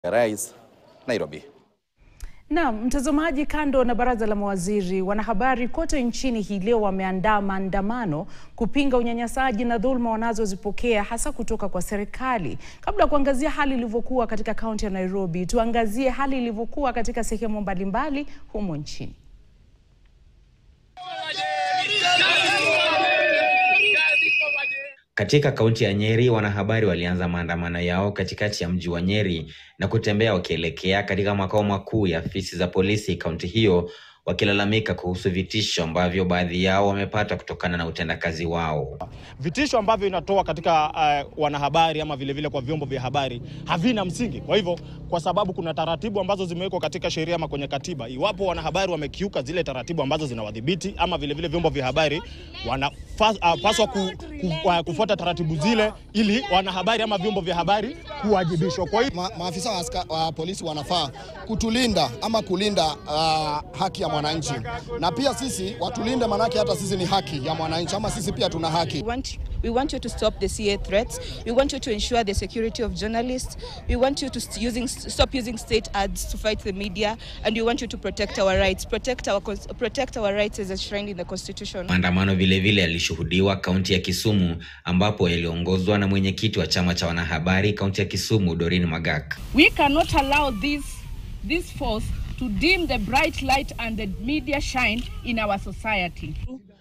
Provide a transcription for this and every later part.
Rais, Nairobi. Naam, mtazamaji, kando na baraza la mawaziri, wanahabari kote nchini hii leo wameandaa maandamano kupinga unyanyasaji na dhuluma wanazozipokea hasa kutoka kwa serikali. Kabla ya kuangazia hali ilivyokuwa katika kaunti ya Nairobi, tuangazie hali ilivyokuwa katika sehemu mbalimbali humo nchini. Katika kaunti ya Nyeri, wanahabari walianza maandamano yao katikati ya mji wa Nyeri na kutembea wakielekea katika makao makuu ya afisi za polisi kaunti hiyo, wakilalamika kuhusu vitisho ambavyo baadhi yao wamepata kutokana na utendakazi wao. Vitisho ambavyo inatoa katika uh, wanahabari ama vilevile vile kwa vyombo vya habari havina msingi. Kwa hivyo, kwa sababu kuna taratibu ambazo zimewekwa katika sheria ama kwenye katiba, iwapo wanahabari wamekiuka zile taratibu ambazo zinawadhibiti ama vilevile vile vyombo vya habari wanapaswa uh, ku, ku, uh, kufuata taratibu zile ili wanahabari ama vyombo vya habari kuwajibishwa. Kwa hivyo, Ma, maafisa wa, aska, wa polisi wanafaa kutulinda ama kulinda uh, haki ya mwananchi na pia sisi watulinde, manake hata sisi ni haki ya mwananchi ama sisi pia tuna haki. We want, we want you to stop the CA threats. We want you to ensure the security of journalists. We want you to st using, stop using state ads to fight the media. And we want you to protect our rights. Protect our, protect our rights as enshrined in the Constitution. Maandamano vilevile yalishuhudiwa kaunti ya Kisumu ambapo yaliongozwa na mwenyekiti wa chama cha wanahabari kaunti ya Kisumu, Doreen Magak. We cannot allow this, this force to dim the bright light and the media shine in our society.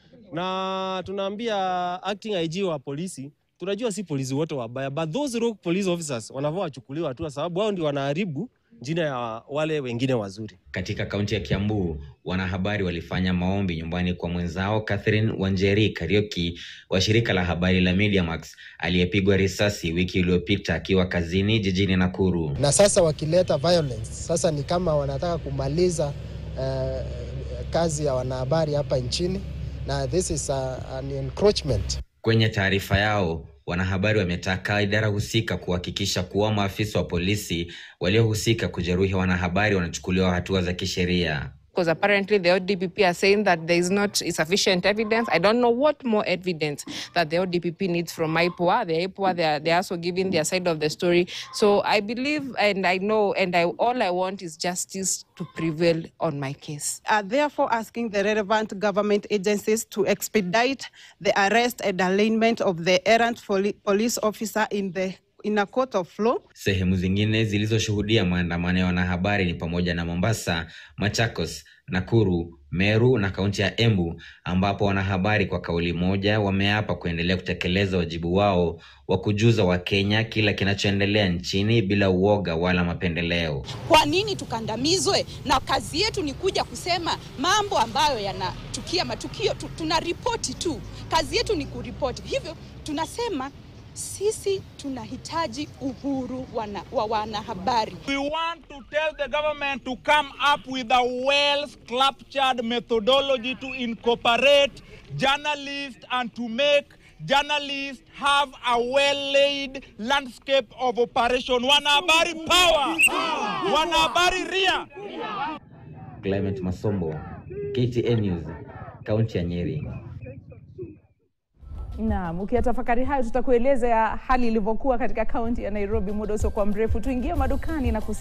Na tunaambia acting IG wa polisi, tunajua si polisi wote wabaya, but those rogue police officers wanafaa wachukuliwa hatua, sababu wao ndio wanaharibu jina ya wale wengine wazuri. Katika kaunti ya Kiambu, wanahabari walifanya maombi nyumbani kwa mwenzao Catherine Wanjeri Karioki wa shirika la habari la Mediamax aliyepigwa risasi wiki iliyopita akiwa kazini jijini Nakuru. Na sasa wakileta violence, sasa ni kama wanataka kumaliza uh, kazi ya wanahabari hapa nchini na this is a, an encroachment. Kwenye taarifa yao wanahabari wametaka idara husika kuhakikisha kuwa maafisa wa polisi waliohusika kujeruhi wanahabari wanachukuliwa hatua za kisheria. Because apparently the ODPP are saying that there is not sufficient evidence. I don't know what more evidence that the ODPP needs from IPOA. The IPOA, they are, they are also giving their side of the story. So I believe and I know and I, all I want is justice to prevail on my case. Are therefore asking the relevant government agencies to expedite the arrest and arraignment of the errant police officer in the in a court of law. Sehemu zingine zilizoshuhudia maandamano ya wanahabari ni pamoja na Mombasa, Machakos, Nakuru, Meru na kaunti ya Embu ambapo wanahabari kwa kauli moja wameapa kuendelea kutekeleza wajibu wao wa kujuza Wakenya kila kinachoendelea nchini bila uoga wala mapendeleo. Kwa nini tukandamizwe? Na kazi yetu ni kuja kusema mambo ambayo yanatukia matukio, tuna ripoti tu, kazi yetu ni kuripoti. Hivyo tunasema sisi tunahitaji uhuru wana, wa wanahabari. We want to tell the government to come up with a well structured methodology to incorporate journalists and to make journalists have a well laid landscape of operation. Wanahabari power, wanahabari ria. Clement Masombo, KTN News, kaunti ya Nyeri. Naam, ukiyatafakari hayo tutakueleza hali ilivyokuwa katika kaunti ya Nairobi muda usiokuwa mrefu. Tuingie madukani na kusi